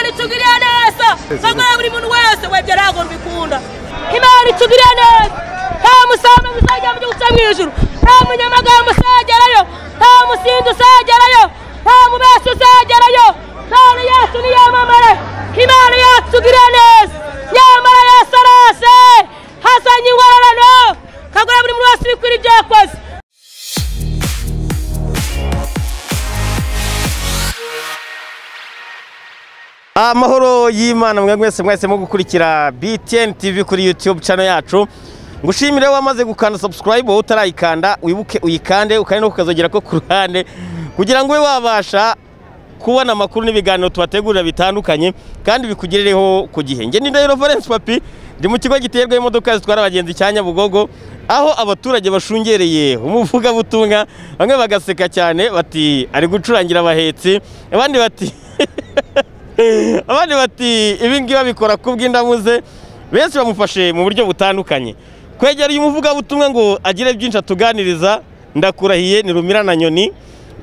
itugiriye neza mama buri muntu wese webye ntabwo mbikunda imana itugiriye neza nta musambi uzagera mu gihugu cyo mu ijuru nta munyamaganga uzagerayo nta musindi uzagerayo nta mubesi uzagerayo none yesu niyamamare imana yatugiriye neza nyamara yesu arase hazanye ingororano kagura buri muntu wese ibikwira ibyo yakoze amahoro y'imana mwe mwese mwahisemo gukurikira btn tv kuri youtube channel yacu ngushimire wamaze gukanda subscribe wowe utarayikanda wibuke uyikande ukandi no kukazogera ko ku ruhande kugira ngo ube wabasha kubona amakuru n'ibiganiro tubategurira bitandukanye kandi bikugerereho ku gihe njye ni ndahiro valence papi ndi mu kigo giterwa imodoka zitwara abagenzi cya nyabugogo aho abaturage bashungereye umuvugabutumwa bamwe bagaseka cyane bati ari gucurangira abahetsi abandi bati abandi bati ibi ngibi babikora ku bw'indamuze benshi bamufashe mu buryo butandukanye kwegera uyu muvugabutumwa ngo agire byinshi atuganiriza ndakurahiye ni rumira na nyoni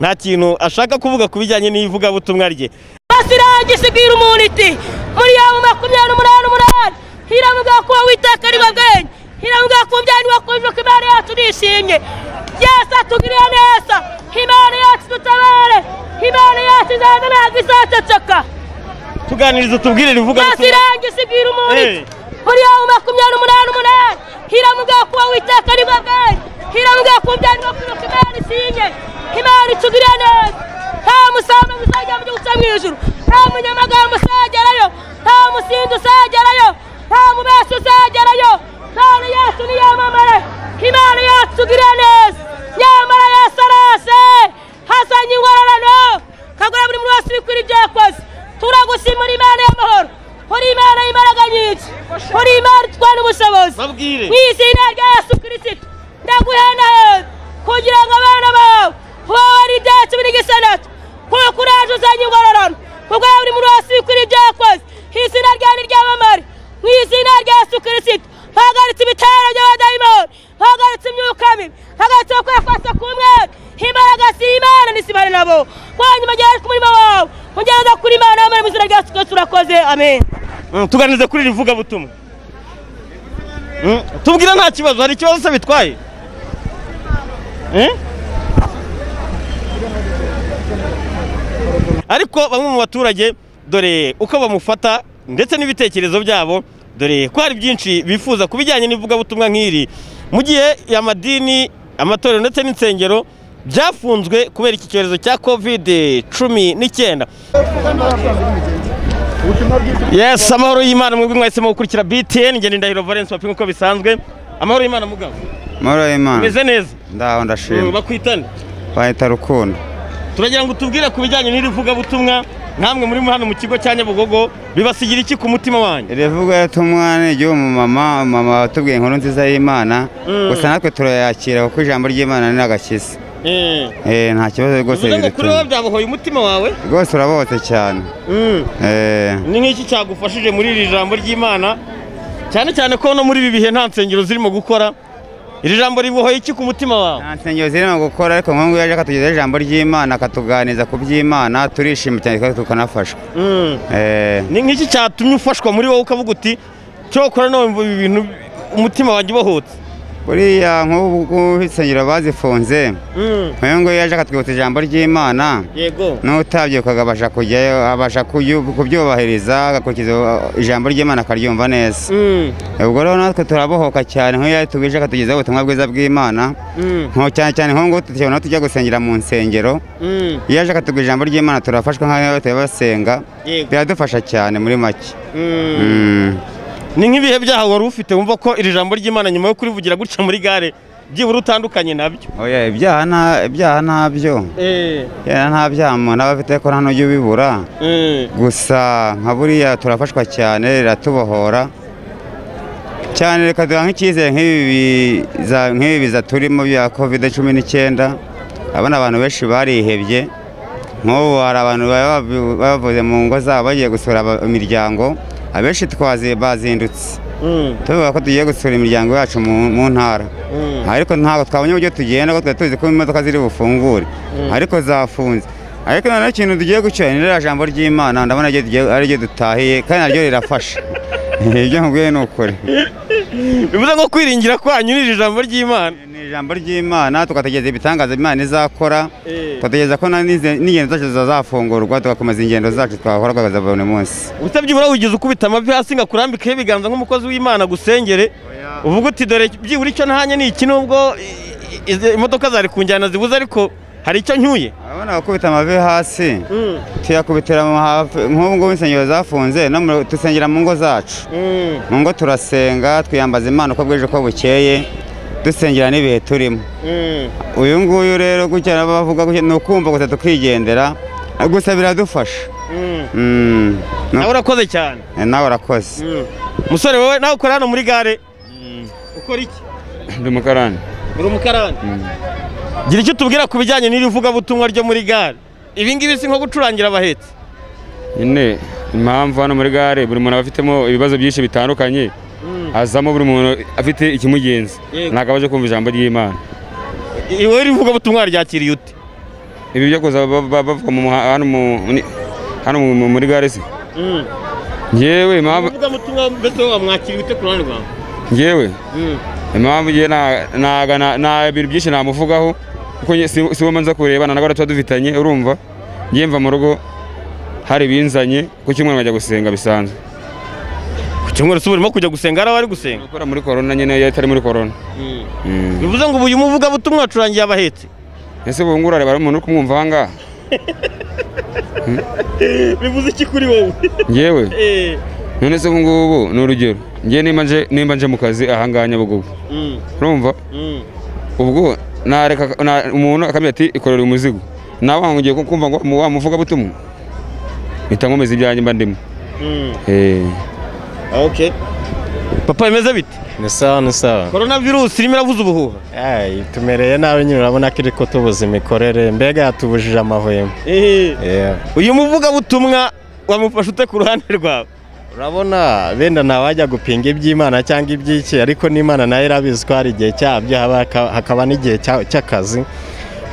nta kintu ashaka kuvuga ku bijyanye n'ivugabutumwa rye hasi irangije ibwira umuntu iti muri yawe makumyabiri n'umunani umunani hiramubwira ko wowe iteka riba bwenge hiramubwira ko umbyari wakumva ko imana yacu nishimye yesu atugiriye neza imana yacu dutabare imana yacu izaza ntabwo izaceceka tuganiriza utubwirire hasi ivugabutumwa irangije ibwira umuntu iti Eh. muri yawe makumyabiri n'umunani umunani hiramubwira ko wowe iteka riba bwenge hiramubwira ko umbyari wakumva ko imana ishimye imana itugiriye neza nta musambi uzagera mu gihugu cyo mu ijuru nta munyamagambo uzagerayo nta musindi uzagerayo nta mubesi uzagerayo none yesu niyamamare imana yatugiriye neza nyamara yesu arase hazanye ingororano kagura buri muntu wese ibikwira ibyo yakoze turagushimira imana y'amahoro uri imana y'imbaraga nyinshi uri imana itwara ubushobozi babwire mu izina rya yesu kirisito ndaguhena heza kugira ngo abana bawe bobore ibya cumi n'igisanatu kuko uraje uzanye ingororano kuko buri muntu wese wikwira ibyo yakoze izina rya ni ryamamare mu izina rya yesu kirisito mpagaritse ibitero by'abadayimoni mpagaritse imyuka mibi mpagaritse gukora kose k'umwete imbaraga si imana nisibane nabo wanyuma gihe ku murimo wawe mugereza kuri imana y'amare mu izina rya yesu kirisito urakoze amen Mm, tuganirize kuri iri vugabutumwa Mm, tubwire nta kibazo hari ikibazo se bitwaye Eh? ariko bamwe mu baturage dore uko bamufata ndetse n'ibitekerezo byabo dore ko hari byinshi bifuza ku bijyanye n'ivugabutumwa nk'iri mu gihe amadini amatorero ndetse n'insengero byafunzwe kubera iki cyorezo cya kovide cumi n'icyenda Yes, amahoro y'Imana mwebwe mwahisemo gukurikira BTN ngende ndahiro Valence papi nkuko bisanzwe. Amahoro y'Imana mugabo. Moro y'Imana Meze neza. ndaho Mm, ndashima Bakwitane. bahita rukundo Turagira ngo tubwire ku bijyanye n'iri vugabutumwa namwe muri hano mu kigo cya Nyabugogo bibasigira iki ku mutima wanyu? rivuga yatumwa ni iry'umumama mama watubwiye inkuru nziza y'imana Mm. gusa natwe turayakira kuko ijambo ry'imana ni agakiza Eh. Eh, nta kibazo rwose Bivuze ngo kuri wowe ridutuma byabohoye umutima wawe? rwose urabohotse cyane Mm. Eh, Ni nk'iki cyagufashije muri iri jambo ry'Imana? Cyane cyane ko no muri ibi bihe nta nsengero zirimo gukora. Iri jambo ribohoye iki ku mutima wawe? nta nsengero zirimo gukora ariko nk'ubu yaje akatugezaho ijambo ry'imana akatuganiriza ku by'imana turishima cyane kandi tukanafashwa Mm. Eh, ni nk'iki cyatumye ufashwa muri wowe ukavuga uti cyokora no wumva ibi bintu umutima wanjye ubohotse buriya nk'ubu insengero bazifunze nk'uyu nguyu yaje akatwibutsa ijambo ry'imana yego n'utabyuka akabasha kujyayo abasha kuyu- kubyubahiriza agakurikiza uh, ijambo ry'imana akaryumva neza Mm, ubwo rero natwe turabohoka cyane nk'iyo yatubwije akatugezaho ubutumwa bwiza bw'imana mm, nko cyane cyane nko ngubu tujya tujya gusengera mu nsengero mm, iyo yaje akatubwira ijambo ry'imana turafashwa nk'aho tuba basenga yego biradufasha cyane muri make Mm. Mm. ni nk'ibihe byaha wari ufite wumva ko iri jambo ry'imana nyuma yo kurivugira gutya muri gare byibura utandukanye nabyo Oya, ibyaha nta- ibyaha ntabyo Ibyaha nta byaha umuntu aba afite ko nta n'ujya ubibura Mm, gusa nka buriya turafashwa cyane riratubohora cyane reka duha nk'icyizere nk'ibi biza- nk'ibi biza turimo bya kovide cumi n'icyenda abona abantu benshi barihebye nk'ubu hari abantu baba bavu- bavuye mu ngo zabo bagiye gusura aba- imiryango abenshi twazi bazindutse mm, tuvuga ko tugiye gusura imiryango yacu mu mu ntara mm. ariko ntabwo twabonye uburyo tugenda kuko twari tuzi ko imodoka ziri bufungure ariko zafunze ariko noneho ikintu tugiye gucana ni ririya jambo ry'imana ndabona ryo tugiye- ari ryo dutahiye kandi naryo rirafasha ibyo nkubwiye ni ukuri bivuze ngo kwiringira kwanyu ni ijambo ry'imana ni ijambo ry'imana tugategereza ibitangaza imana izakora Eh. tugategereza ko na n'ize- n'ingendo zacu zazafungurwa tugakomeza ingendo zacu twahora rwego za buri munsi utabyibura wigeze ukubita amavi hasi ngo akurambikeho ibiganza nk'umukozi w'imana agusengere uvuga uti dore byibura icyo ntahanye ni iki nubwo i- i- izi imodoka zari kunjyana zibuze ariko hari icyo ncyuye urabona gukubita amavi hasi tuyakubitira mu hafi nk'ubu ngubu insengero zafunze no mu- dusengera mu ngo zacu mu ngo turasenga twiyambaza imana uko bwije uko bukeye dusengera n'ibihe turimo uyu nguyu rero gutya n'abavuga gutya ni ukumva gusa tukigendera gusa biradufasha Mm, no- nawe urakoze cyane nawe urakoze musore wowe nawe ukora hano muri gare ukora iki Ndi mukarani. uri umukarani gira icyo utubwira ku bijyanye n'iri vugabutumwa ryo muri gare ibi ngibi si nko gucurangira abahetse Nyine impamvu hano muri gare buri muntu aba afitemo ibibazo byinshi bitandukanye hazamo buri muntu afite ikimugenza Yego. ntabwo abaje kumva ijambo ry'imana I- wowe iri vugabutumwa ryakiriye ute ibi byo kuza ba- ba- bavuga mu muha- hano mu- ni- hano mu- muri gare se ngewe impamvu vugabutumwa mbese wowe wamwakira ute ku ruhande rwawe ngewe impamvu ngewe na- naga na- na ibintu byinshi namuvugaho kuko nge- si- si we mbanza kurebana nagora tuba dufitanye urumva ngewe mva mu rugo hari ibinzanye ku cyumweru nkajya gusenga bisanzwe ku cyumweru si uba urimo kujya gusenga hari abari gusenga gukora muri korona nyine yari itari muri korona Mm. bivuze ngo ubu uyu muvugabutumwa wacurangiye abahetse ese ubu ngubu urareba umuntu uri kumwumva aha ngaha bivuze iki kuri wowe ngewe none se ubu ngubu ni urugero ngewe nimba nje nimba nje mu kazi aha ngaha nyabugogo urumva ubwo nareka na- umuntu akambwira ati ikorere umuzigo nawe wangu ugiye ku- kumva ngo mu- wamuvuga butumwa mpita nkomeza ibyanjye mba ndimo Eh. papa bimeze bite ni sawa ni sawa korona virusi irimo iravuza ubuhuha Ay, tumereye nabi nyine urabona ko iri kutubuza imikorere mbega yatubujije amahwemo Yeah. uyu muvugabutumwa wamufashe ute ku ruhande rwawe urabona benda ntawajya gupinga iby'imana cyangwa iby'iki ariko n'imana nayo irabizi ko hari igihe cyabyo haba- haka- hakaba n'igihe cya- cy'akazi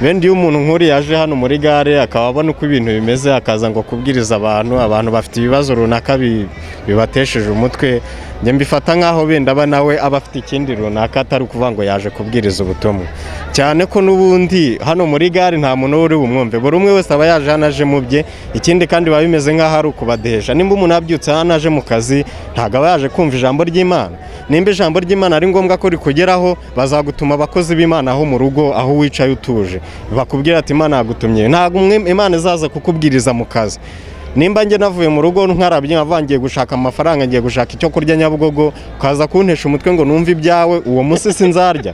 benda iyo umuntu nk'uriya aje hano muri gare akaba abona uko ibintu bimeze akaza ngo kubwiriza abantu abantu bafite ibibazo runaka bi- bibatesheje umutwe njye mbifata nk'aho benda aba nawe aba afite ikindi runaka atari ukuvuga ngo yaje kubwiriza ubutumwa cyane ko n'ubundi hano muri gare nta muntu uba uri bumwumve buri umwe wese aba yaje hano aje mu bye ikindi kandi biba bimeze nk'aho ari ukubadeheja nimba umuntu abyutse hano aje mu kazi ntabwo aba yaje kumva ijambo ry'imana nimba ijambo ry'imana ari ngombwa ko rikugeraho bazagutuma abakozi b'imana aho mu rugo aho wicaye utuje bakubwira ati imana yagutumye ntabwo umwe- imana izaza kukubwiriza mu kazi nimba njye navuye mu rugo nkarabye nkavuga ngiye gushaka amafaranga ngiye gushaka icyo kurya nyabugogo ukaza kuntesha umutwe ngo numve ibyawe uwo munsi sinzarya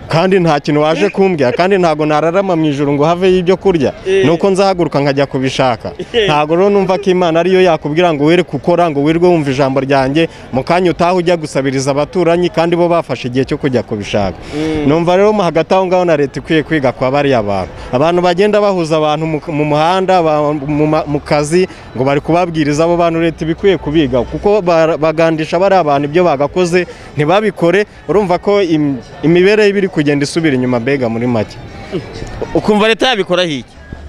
kandi nta kintu waje kumbwira kandi ntabwo nararama mu ijoro ngo haveyo ibyo kurya ni uko nzahaguruka nkajya kubishaka ntabwo rero numva ko imana ariyo yakubwira ngo were gukora ngo wirwe wumva ijambo ryanjye mu kanya utaha ujya gusabiriza abaturanyi kandi bo bafashe igihe cyo kujya kubishaka numva rero mu hagati aho ngaho na leta ikwiye kwiga kwa bariya bantu abantu bagenda bahuza abantu mu- mu muhanda ba- mu ma- mu kazi ngo bari kubabwiriza abo bantu leta iba ikwiye kubiga kuko bara- bagandisha bariya bantu ibyo bagakoze ntibabikore urumva ko im- imibereho iba iri kugenda isubira inyuma mbega muri make ukumva leta yabikoraho iki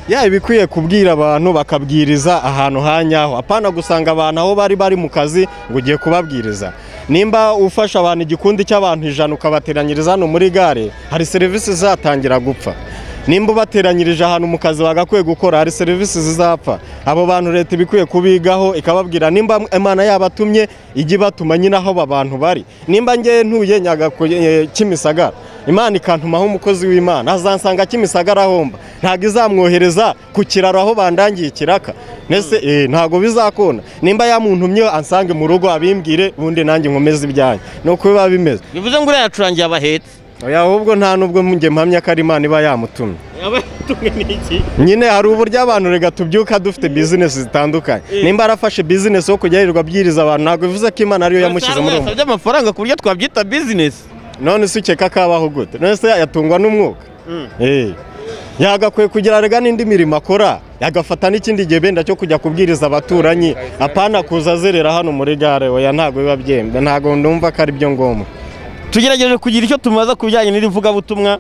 ya ibikwiye kubwira abantu bakabwiriza ahantu ha nyaho apana gusanga abantu aho bari bari mu kazi ngo ugiye kubabwiriza nimba ufasha abantu igikundi cy'abantu ijana ukabateranyiriza hano muri gare hari serivisi zatangira gupfa nimba ubateranyirije ahantu mu kazi bagakwiye gukora hari serivisi zizapfa abo bantu leta iba ikwiye kubigaho ikababwira nimba imana yabatumye ijye ibatuma nyine aho aba bantu bari nimba ngewe ntuye nyagaku eh, kimisagara imana ikantumaho umukozi w'imana azansanga kimisagara ahomba ntabwo izamwohereza ku kiraro aho bandangiye ikiraka mbese eh, ntabwo bizakunda nimba yamuntumye ansange mu rugo abimbwire ubundi nanjye nkomeze ibyanjye ni uko biba bimeze bivuze ngo uriya yacurangiye abahetse oya ahubwo nta n'ubwo njye mpamya ko ari imana iba yamutumye abatumwe n'iki nyine hari uburyo abantu rega tubyuka dufite bizinesi zitandukanye nimba arafashe bizinesi yo kujya yirirwa abwiriza abantu ntabwo bivuze ko imana ariyo yamushyize muri uwo yasabye amafaranga ku buryo twabyita bizinesi none se ukeka kabaho gute none se yatungwa n'umwuka Eh. yagakwiye kugira rega n'indi mirimo akora yagafata n'ikindi gihe benda cyo kujya kubwiriza abaturanyi apana kuza azerera hano muri gare oya ntabwo biba byemba ntabwo ndumva ko ari byo ngombwa tugerageje kugira icyo tumaza ku bijyanye n'iri vugabutumwa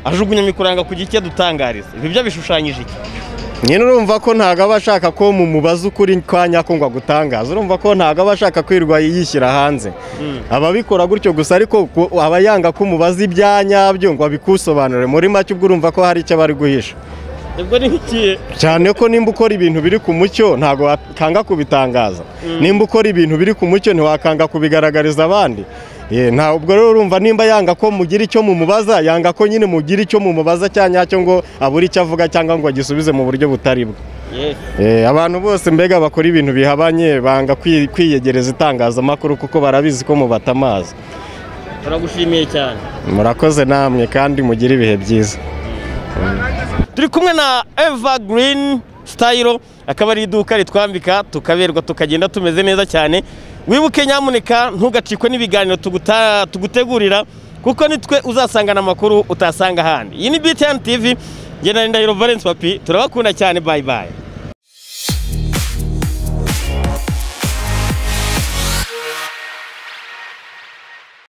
ajugunya imikuranga kugira icyo adutangariza ibi byo bishushanyije iki nyine urumva ko ntabwo aba ashaka ko mu mubaza ukuri kwa nyako ngo agutangaze urumva ko ntabwo aba ashaka kwirirwa yishyira hanze aba abikora gutyo gusa ariko ku- aba yanga ko umubaza ibya nyabyo ngo abikusobanurire muri make ubwo urumva ko hari icyo bari guhisha ubwo ni nk'ikihe cyane ko nimba ukora ibintu biri ku mucyo ntabwo wakanga kubitangaza nimba ukora ibintu biri ku mucyo ntiwakanga kubigaragariza abandi Ye, nta ubwo rero urumva nimba yanga ko mugira icyo mumubaza yanga ko nyine mugira icyo mumubaza cya nyacyo ngo abure icyo avuga cyangwa ngo agisubize mu buryo butari bwo Eh, abantu bose mbega bakora ibintu bihabanye banga kwi- kwiyegereza itangazamakuru kuko barabizi ko mubatamazi turagushimiye cyane murakoze namwe kandi mugire ibihe byiza turi kumwe na eva girini sitayiro akaba ari iduka ritwambika tukaberwa tukagenda tumeze neza cyane wibuke nyamuneka ntugacikwe n'ibiganiro tuguta- tugutegurira kuko nitwe uzasangana amakuru utasanga ahandi iyi ni btn tv ngena ndahiro valence papi turabakunda cyane bayi bayi